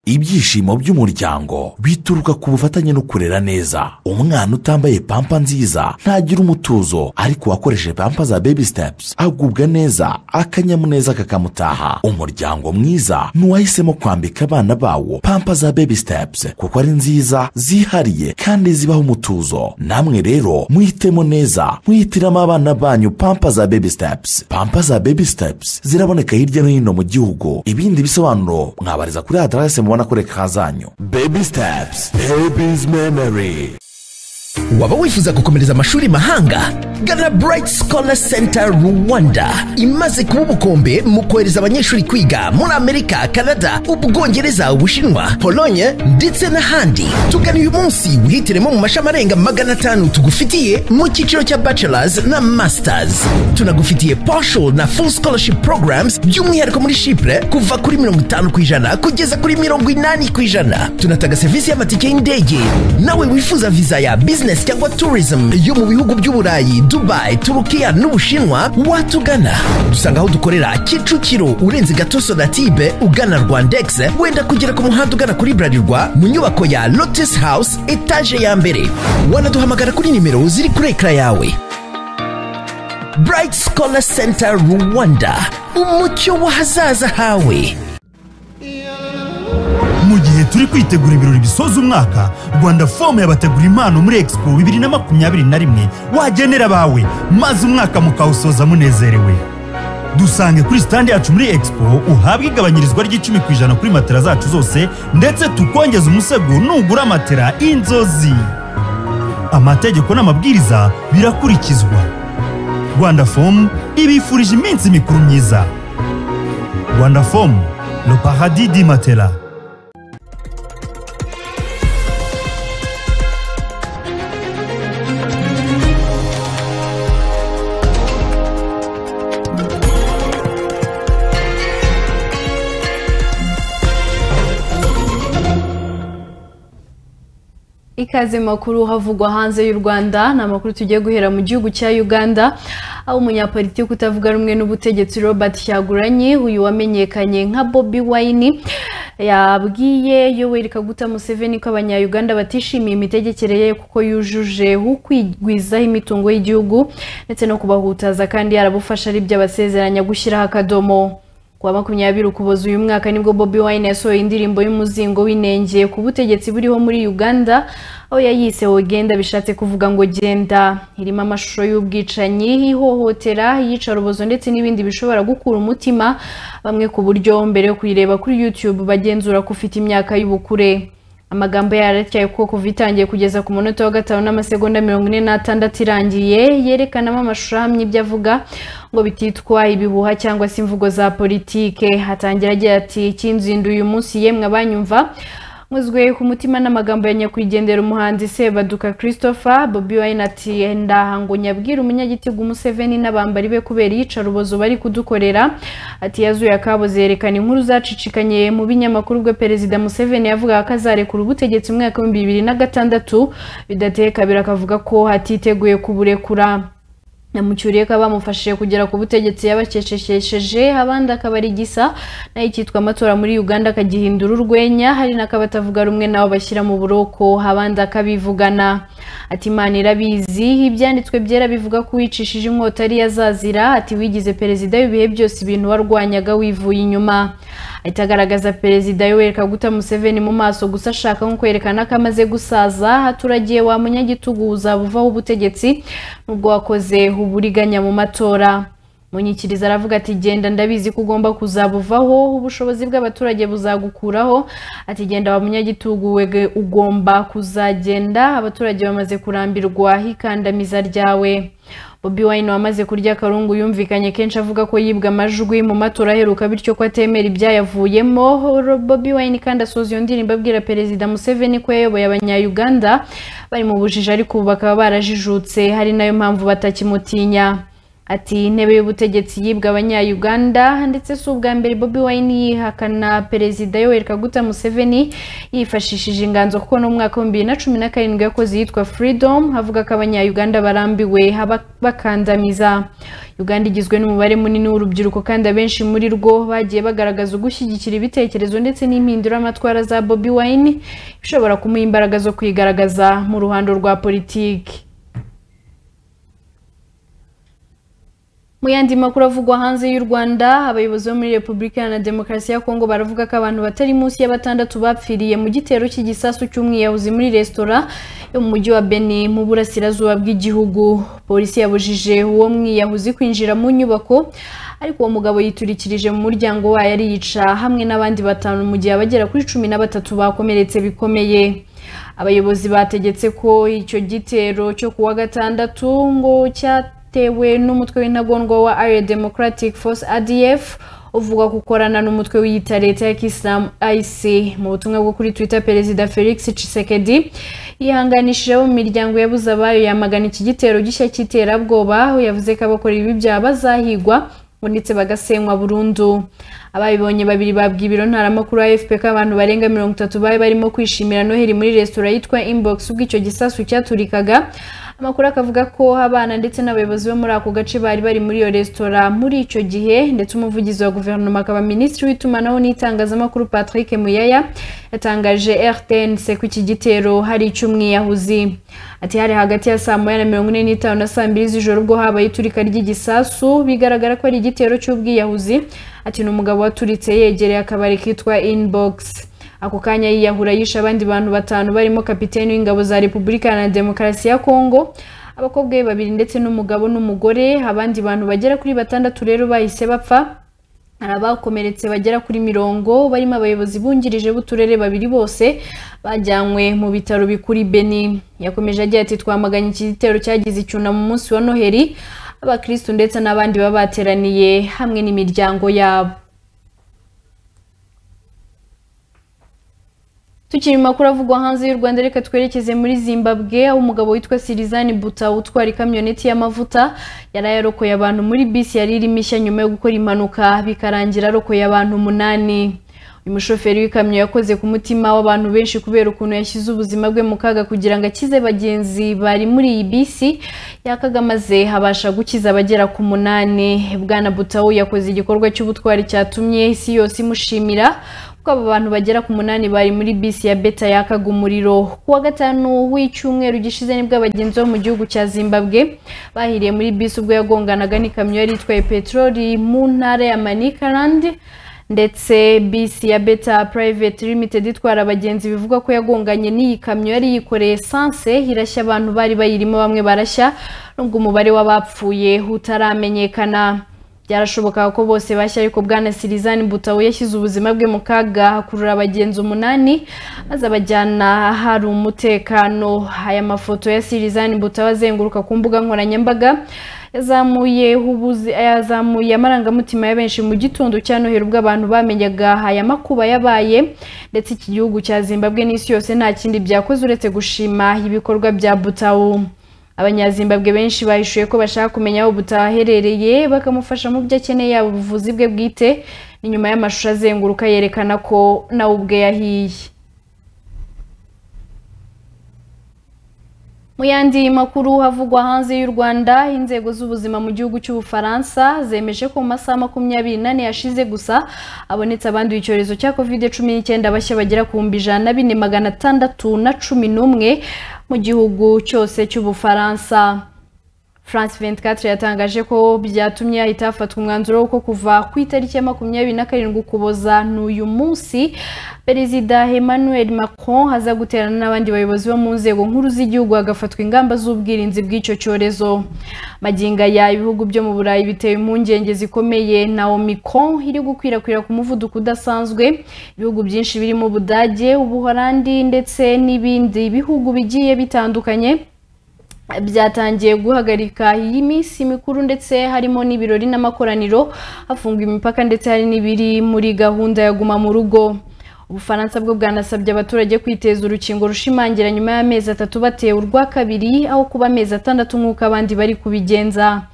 ibyishimo by'umuryango bituruka ku bufatanye no kurera neza umwana utambaye pampa nziza ntagira umutuzo ariko uwakoresheje pampa za baby steps agubwa neza akanyamuneza kakamutaha umuryango mwiza ni uwahisemo kwambika abana bawo pampa za baby steps kuko ari nziza zihariye kandi zibaha umutuzo namwe rero muhitemo neza muhitiramo abana banyu pampa za baby steps pampa za baby steps ziraboneka hirya no hino mu gihugu ibindi bisobanuro mwabariza kuri aderese mubona kuri ekara zanyu Baby steps, baby's memory. waba wifuza gukomereza amashuri mahanga gana bright scholar center rwanda imaze kuba ubukombe mu kohereza abanyeshuri kwiga muri amerika canada ubwongereza ubushinwa polonye ndetse n'ahandi tugana uyu munsi wihitiremo mu mashami arenga magana atanu tugufitiye mu cyiciro cya bachelors na masters tunagufitiye partial na full scholarship programs by'umwihariko muri shipure kuva kuri mirongo itanu ku ijana kugeza kuri mirongo inani ku ijana tunatanga serivisi y'amatike y'indege nawe wifuza viza ya business cyangwa tourism yo mu bihugu by'uburayi dubai turukiya n'ubushinwa watugana dusanga aho dukorera kicukiro urenze gatoso na tibe ugana rwandex wenda kugera ku muhanda ugana kuri burarirwa mu nyubako ya lotus house etaje ya mbere wanaduhamagara kuri nimero ziri kuri ekara yawe bright scholar center rwanda umucyo w'ahazaza hawe mu gihe turi kwitegura ibirori bisoza umwaka rwanda fomu yabategura impano muri expo bibiri na makumyabiri na rimwe wagenera abawe maze umwaka mukawusoza munezerewe dusange kuri sitandi yacu muri expo uhabwe igabanyirizwa ry'icumi ku ijana kuri matera zacu zose ndetse tukongeza umusego nugura matera inzozi amategeko n'amabwiriza birakurikizwa rwanda fomu ibifurije iminsi mikuru myiza rwanda fomu le paradis di matera ikaze makuru havugwa hanze y'u rwanda ni amakuru tugiye guhera mu gihugu cya uganda aho umunyapolitiki utavuga rumwe n'ubutegetsi robert cyaguranye uyu wamenyekanye nka bobi wine yabwiye yoweri kaguta museveni ko abanyayuganda batishimiye imitegekere ye kuko yujuje ukwigwizaho imitungo y'igihugu ndetse no kubahutaza kandi yarabufasha aribyo abasezeranya gushyiraho akadomo kuwa makumyabiri ukuboza uyu mwaka nibwo bobi wine yasohoye indirimbo y'umuzingo w'inenge ku butegetsi buriho muri uganda aho yayise wogenda bishatse kuvuga ngo genda irimo amashusho y'ubwicanyi ihohotera iyicarubozo ndetse n'ibindi bishobora gukura umutima bamwe ku buryo mbere yo kuyireba kuri youtube bagenzura ko ufite imyaka y'ubukure amagambo yaratyaye kuko kuva itangiye kugeza ku munota wa gatanu n'amasegonda mirongo ine n'atandatu irangiye yerekanamo amashusho ahamye ibyo avuga ngo bititwa ibihuha cyangwa se imvugo za politike hatangira agira ati ikinzinduye uyu munsi yemwe abanyumva muzwe ku mutima n'amagambo ya nyakwigendera umuhanzi sebaduka christopher bobi wine ati ndahango nyabwira umunyagitigu umuseveni n'abambari be kubera iyicarubozo bari kudukorera ati yazuye akaboze yerekana inkuru zacicikanye mu binyamakuru ubwo perezida museveni yavugaga ko azarekura ubutegetsi mu mwaka w'ibihumbi bibiri na gatandatu bidateye kabiri akavuga ko atiteguye kuburekura namucyuriye ko abamufashije kugera ku butegetsi yabakeshesheje abandi akaba ari gisa nayo icyitwa amatora muri uganda akagihindura urwenya hari n'akabatavuga rumwe nabo bashyira mu buroko abandi akabivugana ati imana irabizi ibyanditswe byera bivuga ko uwicishije inkota ariyo azazira ati wigize perezida y'ibihe byose ibintu warwanyaga wivuye inyuma ahita agaragaza perezida yowereka guta museveni mu maso gusa ashaka nko kwerekana ko amaze gusaza aturagiye wa munyagitugu uzaba uvaho ubutegetsi n'ubwo wakoze uburiganya mu matora munyikiriza aravuga ati genda ndabizi ko ugomba kuzabuvaho ubushobozi bw'abaturage buzagukuraho ati genda wa munyagitugu wege ugomba kuzagenda abaturage bamaze kurambirwa hikandamiza ryawe bobi wine wamaze kurya akarungu yumvikanye kenshi avuga ko yibwa amajwi mu matora aheruka bityo ko atemera ibyayavuyemo bobi wine kandi asoza iyo ndirimbo abwira perezida museveni ko yayoboye abanyayuganda bari mu bujiji ariko ubu bakaba barajijutse hari nayo mpamvu batakimutinya ati intebe y'ubutegetsi yibwa abanyayuganda ndetse si ubwa mbere bobi wine yihakana perezida yoweri kaguta museveni yifashishije inganzo kuko no mu mwaka wa bibiri na cumi na karindwi yakoze iyitwa freedom avuga ko abanyayuganda barambiwe aba- bakandamiza uganda igizwe n'umubare munini w'urubyiruko kandi abenshi muri rwo bagiye bagaragaza ugushyigikira ibitekerezo ndetse n'impinduramatwara za bobi wine ishobora kumuha imbaraga zo kwigaragaza mu ruhando rwa politiki mu yandi makuru avugwa hanze y'u rwanda abayobozi bo muri repubulika iharanira demokarasi ya kongo baravuga ko abantu batari munsi ya batandatu bapfiriye mu gitero cy'igisasu cy'umwiyahuzi muri resitora yo mu mujyi wa beni mu burasirazuba bw'igihugu polisi yabujije uwo mwiyahuzi kwinjira mu nyubako ariko uwo mugabo yiturikirije mu muryango wayo ariyica hamwe n'abandi batanu mu gihe abagera kuri cumi na batatu bakomeretse bikomeye abayobozi bategetse ko icyo gitero cyo kuwa gatandatu ngo cyat bitewe n'umutwe w'intagondwa wa Arya Democratic Force ADF uvuga gukorana n'umutwe wiyita leta ya Kisilamu IC mu butumwa bwo kuri Twitter Perezida Felix Tshisekedi yihanganishije abo mu miryango yabuze abayo yamagana iki gitero gishya cy'iterabwoba aho yavuze ko abakora ibi byaha bazahigwa ngo ndetse bagasenywa burundu ababibonye babiri babwiye ibiro ntaramakuru AFP ko abantu barenga mirongo itatu bari barimo kwishimira noheli muri resitora yitwa Inbox ubwo icyo gisasu cyaturikaga amakuru akavuga ko abana ndetse n'abayobozi bo muri ako gace bari bari muri iyo resitora muri icyo gihe ndetse umuvugizi wa guverinoma akaba minisitiri w'itumanaho n'itangazamakuru patrick muyaya yatangaje rtnc ko iki gitero hari icy'umwiyahuzi ati hari hagati ya saa moya na mirongo ine n'itanu na saa mbiri z'ijoro ubwo habaye iturika ry'igisasu bigaragara ko ari igitero cy'ubwiyahuzi ati ni umugabo waturitse yegereye akabari kitwa inbox ako kanya yiyahura yishe abandi bantu batanu barimo kapiteni w'ingabo za repubulika na demokarasi ya kongo abakobwa be babiri ndetse n'umugabo n'umugore abandi bantu bagera kuri batandatu rero bahise bapfa hari abakomeretse bagera kuri mirongo barimo abayobozi bungirije b'uturere babiri bose bajyanywe mu bitaro bikuru i beni yakomeje agira ati twamaganye iki gitero cyagize icyunamo umunsi wa noheli abakirisitu ndetse n'abandi baba bateraniye hamwe n'imiryango yabo tukiri mu makuru avugwa hanze y'u rwanda reka twerekeze muri zimbabwe aho umugabo witwa sirizani buta utwara ikamyoneti y'amavuta yari yarokoye abantu muri bisi yari irimo ishya nyuma yo gukora impanuka bikarangira arokoye abantu umunani uyu mushoferi w'ikamyo yakoze ku mutima w'abantu benshi kubera ukuntu yashyize ubuzima bwe mu kaga kugira ngo akize bagenzi bari muri iyi bisi yakaga maze habasha gukiza abagera ku munani bwana butawu yakoze igikorwa cy'ubutwari cyatumye isi yose imushimira kuko aba bantu bagera ku munani bari muri bisi ya beta yakaga umuriro kuwa gatanu w'icyumweru gishize nibwo abagenzi bo mu gihugu cya zimbabwe bahiriye muri bisi ubwo yagonganaga n'ikamyo yari itwaye peteroli mu ntara ya manikarandi ndetse bisi ya beta private limited itwara abagenzi bivugwa ko yagonganye n'iyi kamyo yari yikoreye esanse irashya abantu bari bayirimo bamwe barashya nubwo umubare w'abapfuye utaramenyekana byarashobokaga ko bose bashya ariko bwana sirizani butawu yashyize ubuzima bwe mu kaga akurura abagenzi umunani maze abajyana ahari umutekano aya mafoto ya sirizani butawu azenguruka ku mbuga nkoranyambaga yazamuye ubuzi- yazamuye amarangamutima ya benshi mu gitondo cya noheri ubwo abantu bamenyaga aya makuba yabaye ndetse iki gihugu cya zimbabwe n'isi yose nta kindi byakoze uretse gushima ibikorwa bya butawu abanyazimbabwe benshi bahishuye ko bashaka kumenya aho butaha aherereye bakamufasha mu byo akeneye yaba ubuvuzi bwe bwite ni nyuma y'amashusho azenguruka yerekana ko nawe ubwe yahiye mu yandi makuru havugwa hanze y'u rwanda inzego z'ubuzima mu gihugu cy'ubufaransa zemeje ko mu masaha makumyabiri n'ane yashize gusa abonetse abanduye icyorezo cya covid cumi n'icyenda bashya bagera ku bihumbi ijana na bine magana atandatu na cumi n'umwe mu gihugu cyose cy'ubufaransa France 24 yatangaje ko byatumye hahita hafatwa umwanzuro w'uko kuva ku itariki ya makumyabiri na karindwi ukuboza n'uyu munsi perezida emmanuel macron aza guterana n'abandi bayobozi bo mu nzego nkuru z'igihugu hagafatwa ingamba z'ubwirinzi bw'icyo cyorezo maginga ya ibihugu byo mu burayi bitewe impungenge zikomeye na omicron iri gukwirakwira ku muvuduko udasanzwe ibihugu byinshi birimo ubudage ubuholandi ndetse n'ibindi bihugu bigiye bitandukanye byatangiye guhagarika iyi minsi mikuru ndetse harimo n'ibirori n'amakoraniro hafungwa imipaka ndetse hari n'ibiri muri gahunda ya guma mu rugo ubufaransa bwo bwanasabye abaturage kwiteza urukingo rushimangira nyuma y'amezi atatu batewe urwa kabiri aho kuba amezi atandatu nk'uko abandi bari kubigenza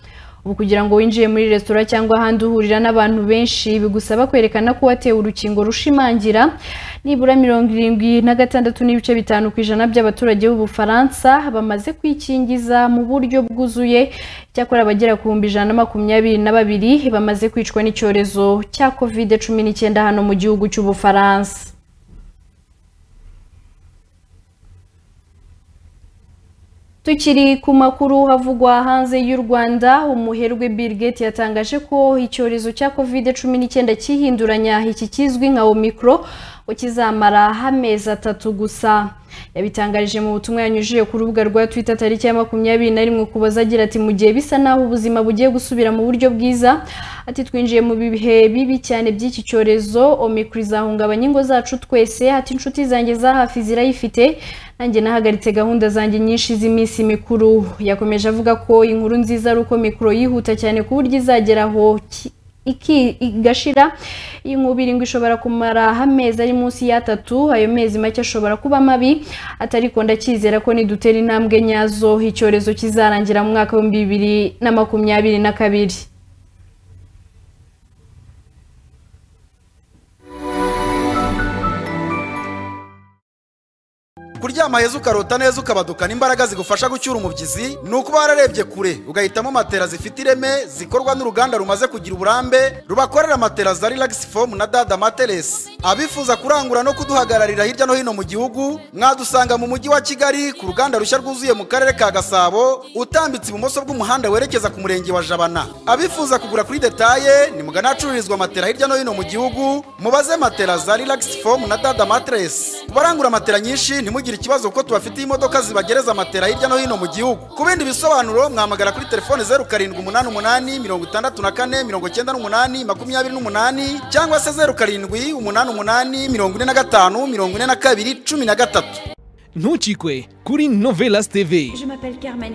ubu kugira ngo winjiye muri resitora cyangwa ahandi uhurira n'abantu benshi bigusaba kwerekana ko watewe urukingo rushimangira nibura mirongo irindwi na gatandatu n'ibice bitanu ku ijana by'abaturage b'ubufaransa bamaze kwikingiza mu buryo bwuzuye cyakora abagera ku bihumbi ijana na makumyabiri na babiri bamaze kwicwa n'icyorezo cya covid cumi n'icyenda hano mu gihugu cy'ubufaransa Tukiri ku makuru havugwa hanze y'u Rwanda umuherwe Bill Gates yatangaje ko icyorezo cya COVID-19 cyihinduranya iki kizwi nka Omicro ngo kizamara amezi atatu gusa yabitangarije mu butumwa yanyujije ku rubuga rwa Twitter tariki ya makumyabiri na rimwe ukuboza agira ati mu gihe bisa naho ubuzima bugiye gusubira mu buryo bwiza ati twinjiye mu bihe bibi cyane by'iki cyorezo Omicro izahungabanya ingo zacu twese ati inshuti zanjye za hafi zirayifite nanjye nahagaritse gahunda zanjye nyinshi z'iminsi mikuru yakomeje avuga ko inkuru nziza ari uko mikoro yihuta cyane ku buryo izagera aho ki- iki- igashira iyi nkuba irindwi ishobora kumara amezi ari munsi y'atatu ayo mezi make ashobora kuba mabi atariko ndacyizera ko nidutera intambwe nyazo icyorezo kizarangira mu mwaka w'ibihumbi bibiri na makumyabiri na kabiri kuryama heza ukarota neza ukabadukana imbaraga zigufasha gucyura umubyizi ni ukuba wararebye kure ugahitamo matera zifite ireme zikorwa n'uruganda rumaze kugira uburambe rubakorera matera za relax foam na dada materesi abifuza kurangura no kuduhagararira hirya no hino mu gihugu mwadusanga mu mujyi wa kigali ku ruganda rushya rwuzuye mu karere ka gasabo utambitse ibumoso bw'umuhanda werekeza ku murenge wa jabana abifuza kugura kuri detaye nimugane ahacururizwa matera hirya no hino mu gihugu mubaze matera za relax foam na dada materesi ku barangura matera nyinshi ntimugire ikibazo kuko tubafitiye imodoka zibagereza matera hirya no hino mu gihugu ku bindi bisobanuro mwamagara kuri telefone zeru karindwi umunani umunani mirongo itandatu na kane mirongo cyenda n'umunani makumyabiri n'umunani cyangwa se zeru karindwi umunani umunani mirongo ine na gatanu mirongo ine na kabiri cumi na gatatu ntucikwe kuri novelas tv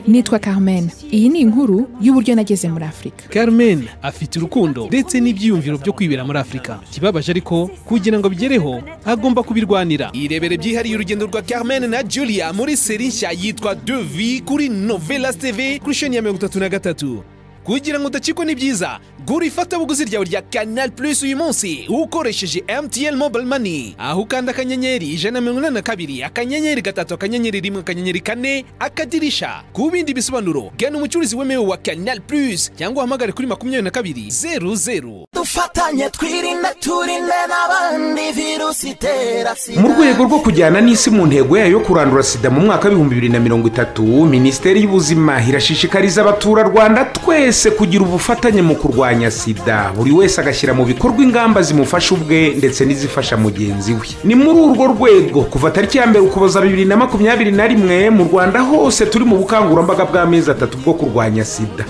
nitwa carmen iyi ni inkuru y'uburyo nageze muri afurika carmen afite urukundo ndetse n'ibyiyumviro byo kwibera muri afurika ikibabaje ariko kugira ngo abigereho agomba kubirwanira irebere byihariye urugendo rwa carmen na julia muri seri nshya yitwa devi kuri novelas tv kuri sheni ya mirongo itatu na gatatu kugira ngo udacikwe ni byiza gura ifatabuguzi ryawe rya canal plus uyu munsi ukoresheje mtn mobile money aho ukanda akanyenyeri ijana na mirongo inani na kabiri akanyenyeri gatatu akanyenyeri rimwe akanyenyeri kane akadirisha ku bindi bisobanuro gana umucuruzi wemewe wa canal plus cyangwa uhamagare kuri makumyabiri na kabiri zeru zeru dufatanye twirinde turinde n'abandi virusi itera mu rwego rwo kujyana n'isi mu ntego yayo yo kurandura sida mu mwaka w'ibihumbi bibiri na mirongo itatu minisiteri y'ubuzima irashishikariza abaturarwanda twese kugira ubufatanye mu kurwanya sida buri wese agashyira mu bikorwa ingamba zimufasha ubwe ndetse n'izifasha mugenzi we ni muri urwo rwego kuva tariki ya mbere ukuboza bibiri na makumyabiri na rimwe mu rwanda hose turi mu bukangurambaga bw'amezi atatu bwo kurwanya sida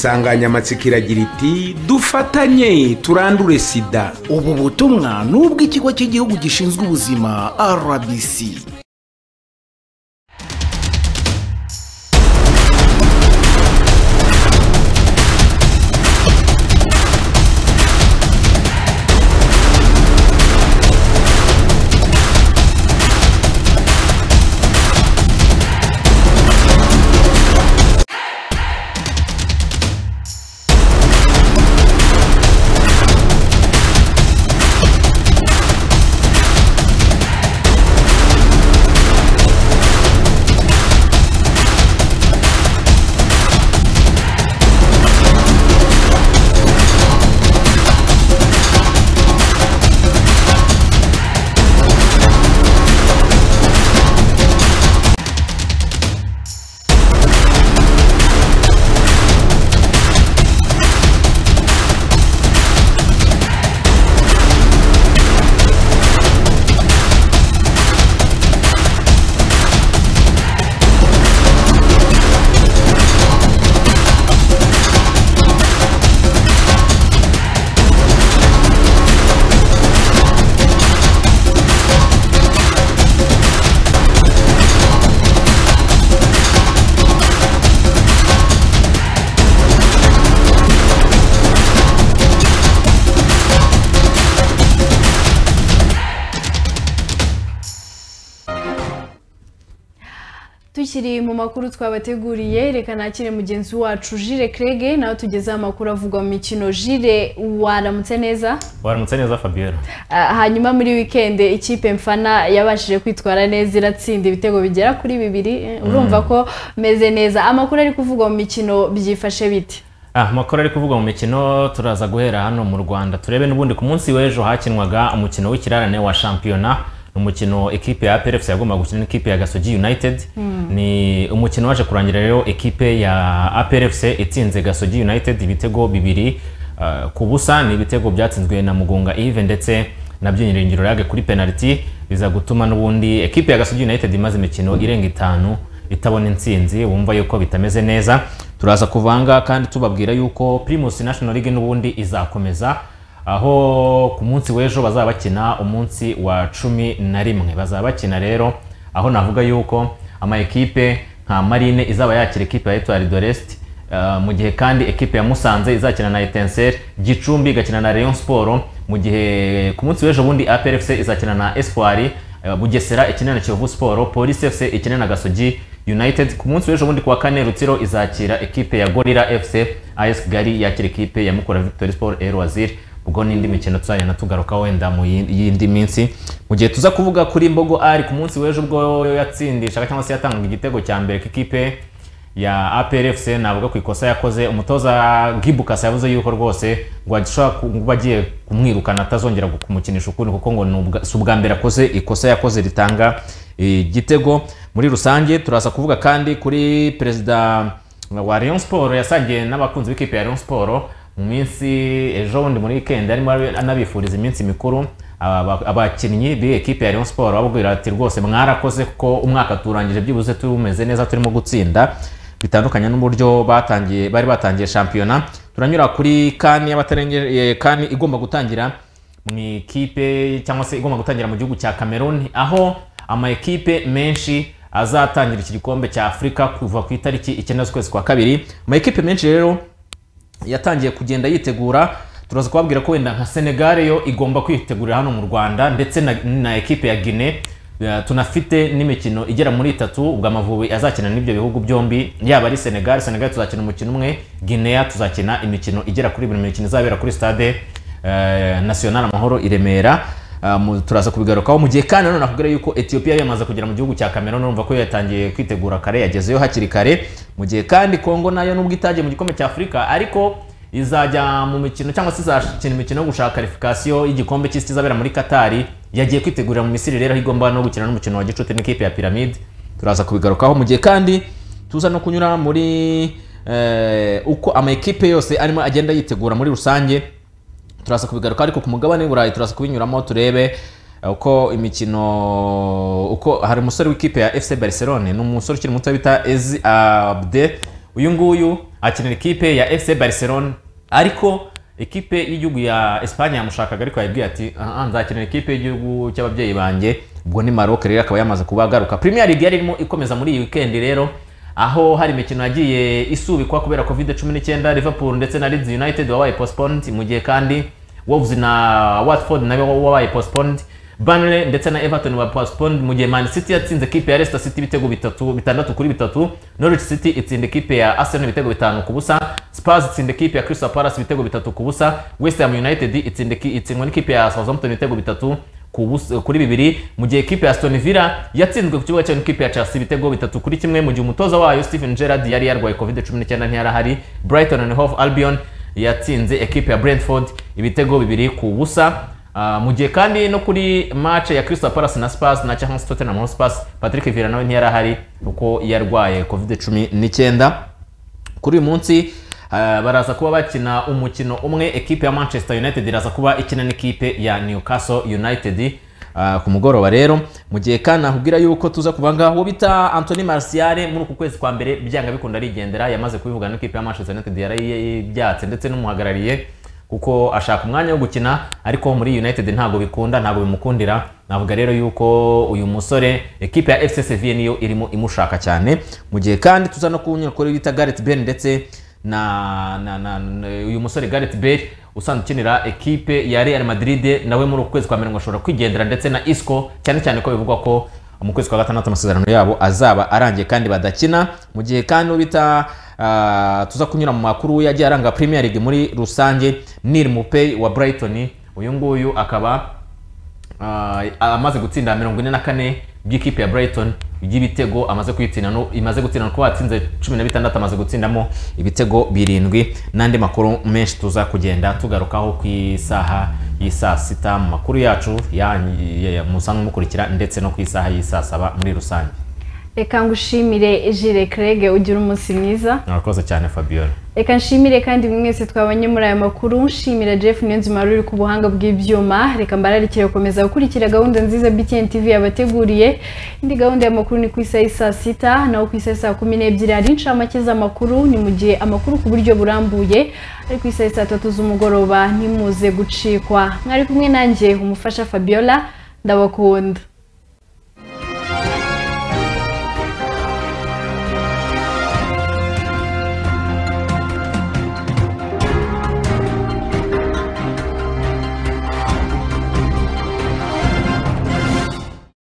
insanganyamatsiko iragira iti dufatanye turandure sida ubu butumwa ni ubw'ikigo cy'igihugu gishinzwe ubuzima rbc tukiri mu makuru twabateguriye reka nakire mugenzi wacu jire kerege nawe tugezeho amakuru avugwa mu mikino jire waramutse neza waramutse neza fabiola Ah, hanyuma muri wikende ikipe mfana yabashije kwitwara neza iratsinda ibitego bigera kuri bibiri Eh, urumva ko meze neza amakuru ari kuvugwa mu mikino byifashe bite Ah, amakuru ari kuvugwa mu mikino turaza guhera hano mu rwanda turebe n'ubundi ku munsi w'ejo hakinwaga umukino w'ikirarane wa shampiyona ni umukino ekipe ya APR FC yagombaga gukina n'ikipe ya gasogi united Mm. ni umukino waje kurangira rero ekipe ya APR FC itsinze gasogi united ibitego bibiri ah, ku busa ni ibitego byatsinzwe na mugunga Yves ndetse na byinyiringiro yage kuri penalty biza gutuma n'ubundi ekipe ya gasogi united imaze imikino irenga itanu itabona intsinzi wumva yuko bitameze neza turaza kuvanga kandi tubabwira yuko primus national league n'ubundi izakomeza aho ku munsi w'ejo bazaba bakina umunsi wa cumi na rimwe bazaba bakina rero aho navuga yuko ama ekipe nka marine izaba yakira ekipe ya etuwari doreste mu gihe kandi ekipe ya musanze izakina na etenseri gicumbi igakina na rayon siporo mu gihe ku munsi w'ejo bundi aprfc izakina na espoir eh, bugesera ikine na kiyovu siporo polisi fc ikine na gasogi united ku munsi w'ejo bundi kuwa kane rutsiro izakira ekipe ya gorira fc as gari yakira ekipe ya mukura victory sport el wazir ubwo n'indi mikino tuzagenda tugaruka wenda mu yindi y'indi minsi mu gihe tuza kuvuga kuri mbogo ari ku munsi w'ejo ubwo yatsindishaga cyangwa se yatangaga igitego cya mbere k'ikipe ya APRFC navuga ku ikosa yakoze umutoza Gibukasa yavuze yuko rwose ngo agishobora kuba agiye kumwirukana atazongera kumukinisha ukundi kuko ngo ni ubwa- si ubwa mbere akoze ikosa yakoze ritanga igitego muri rusange turaza kuvuga kandi kuri perezida wa Rayon Sport yasangiye n'abakunzi b'ikipe ya Rayon Sport mu minsi ejo bundi muri weekend arimo anabifuriza iminsi mikuru aba- abakinnyi b'iyi ekipe ya Rayon Sport bababwira ati rwose mwarakoze kuko umwaka turangije byibuze tumeze neza turimo gutsinda bitandukanye n'uburyo batangiye bari batangiye shampiyona turanyura kuri kani y'abatarengeye kani igomba gutangira mu ikipe cyangwa se igomba gutangira mu gihugu cya Cameroon aho ama ekipe menshi azatangira iki gikombe cya Afurika kuva ku itariki icyenda z'ukwezi kwa kabiri ama ekipe menshi rero yatangiye kugenda yitegura turaza kubabwira ko wenda nka senegal yo igomba kwitegurira hano mu rwanda ndetse na, na ekipe ya guine Eh, tunafite n'imikino igera muri itatu ubwo amavubi azakina n'ibyo bihugu byombi yaba ari senegal senegal tuzakina umukino umwe guinea tuzakina imikino igera kuri buri mikino izabera kuri stade eh, national amahoro i remera Eh, mu- turaza kubigarukaho mu gihe kandi nanone nakubwira yuko etiyopiya yamaze kugera mu gihugu cya cameroon urumva ko yo yatangiye kwitegura kare yagezeyo hakiri kare mu gihe kandi kongo nayo nubwo itagiye mu gikombe cya afurika ariko izajya mu mikino cyangwa se izakina imikino yo gushaka karifikasiyo y'igikombe cy'isi izabera muri katari yagiye kwitegurira mu misiri rero aho igomba no gukina n'umukino wa gicuti n'ikipe ya piramide turaza kubigarukaho mu gihe kandi tuza no kunyura muri eh, uko amakipe yose arimo agenda yitegura muri rusange turaza kubigaruka ariko ku mugabane w'i burayi turaza kubinyuramo turebe eh, uko imikino uko hari umusore w'ikipe ya fc barcelone ni umusore ukiri muto bita ezi abde uyu nguyu akinira ikipe ya fc barcelone ariko ikipe y'igihugu ya esipanye yamushakaga ariko yabwiye ati "Ah, nzakinira ikipe y'igihugu cy'ababyeyi banjye ubwo ni maroc rero akaba yamaze kuba agaruka premier league yari irimo ikomeza muri iyi weekend rero aho hari imikino yagiye isubikwa kubera covid cumi n'icyenda liverpool ndetse na leeds united wabaye postponed mu gihe kandi wolves na watford nabo wabaye postponed Burnley ndetse na everton wa postponed mu gihe man city yatsinze ikipe ya leicester city ibitego bitatu bitandatu kuri bitatu norwich city itsinda ikipe ya arsenal ibitego bitanu ku busa spurs itsinda ikipe ya crystal palace ibitego bitatu ku busa west ham united itsinda iki- itsindwa n'ikipe ya southampton ibitego bitatu ku busa- kuri bibiri mu gihe ikipe ya aston villa yatsinzwe ku kibuga cyayo n'ikipe ya chelsea ibitego bitatu kuri kimwe mu gihe umutoza wayo stephen gerard yari yarwaye covid cumi n'icyenda ntiyari ahari brighton and hove albion yatsinze ekipe ya brentford ibitego bibiri ku busa Ah, mu gihe kandi no kuri match ya Crystal Palace na Spurs na cyangwa se Tottenham Hotspur Patrick Vieira nawe ntiyari ahari kuko yarwaye covid cumi n'icyenda kuri uyu munsi ah, baraza kuba bakina umukino umwe ekipe ya manchester united iraza kuba ikina n'ikipe ya newcastle united ah, ku mugoroba rero mu gihe kandi nakubwira yuko tuza kubanga uwo bita antony martial muri uku kwezi kwa mbere byanga bikunda arigendera yamaze kubivuga n'ikipe ya manchester united yarayibyatse ndetse n'umuhagarariye kuko ashaka umwanya wo gukina ariko muri united ntabwo bikunda ntabwo bimukundira navuga rero yuko uyu musore ekipe ya fc sevilla niyo irimo imushaka cyane mu gihe kandi tuza no kunyura kuri bita gareth bale ndetse na, na, na, na uyu musore Gareth Bale usanzwe ukinira ekipe ya Real Madrid nawe muri uku kwezi kwa mirongo ashobora kwigendera ndetse na Isco cyane cyane ko bivugwa ko mu kwezi kwa gatandatu amasezerano yabo azaba arangiye kandi badakina mu gihe kandi uwo bita ah, tuza kunyura mu makuru yagiye aranga Premier League muri rusange Neil Mupay wa Brighton uyu nguyu akaba Ah, amaze gutsinda mirongo ine na kane by'ikipe ya brighton by'ibitego amaze kuyitsinda no- imaze gutsinda kuko yatsinze cumi na bitandatu amaze gutsindamo ibitego birindwi n'andi makuru menshi tuza kugenda tugarukaho ku isaha y'isaa sita mu makuru yacu yanyu- ya- ya- musanzwe mukurikira ndetse no ku isaha y'isaa saba muri rusange reka ngushimire jire kerege ugire umunsi mwiza murakoze cyane fabiola reka nshimire kandi buri mwese twabonye muri aya makuru nshimira jeff niyonzima wari uri ku buhanga bw'ibyuma reka mbararikire gukomeza gukurikira gahunda nziza btn tv yabateguriye indi gahunda y'amakuru ni ku isaha y'i saa sita naho ku isaha y'i saa kumi n'ebyiri hari inshamake z'amakuru ni mu gihe amakuru ku buryo burambuye ari ku isaha y'i saa tatu z'umugoroba ntimuze gucikwa mwari kumwe nanjye umufasha fabiola ndabakunda